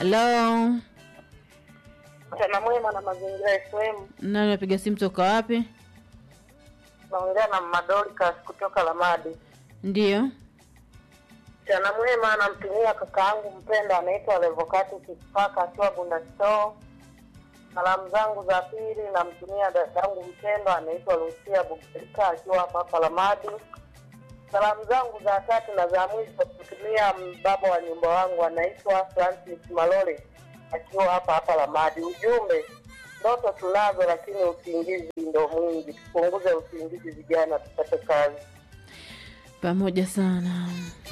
Halo, Mchana mwema na mazingira FM. nani napiga simu toka wapi? Naongea na Madolikas kutoka Lamadi. Ndiyo, Mchana mwema, namtumia kaka yangu mpenda anaitwa Levokati Kisipaka akiwa Bunda Store. Salamu zangu za pili namtumia dada yangu mpendwa anaitwa Lucia Bugerika akiwa hapa hapa Lamadi. Salamu zangu za tatu na za mwisho kutumia baba wa nyumba wangu anaitwa Francis Malole akiwa hapa hapa Lamadi. Ujumbe, ndoto tunazo, lakini usingizi ndo mwingi. Tupunguze usingizi vijana, tupate kazi. pamoja sana.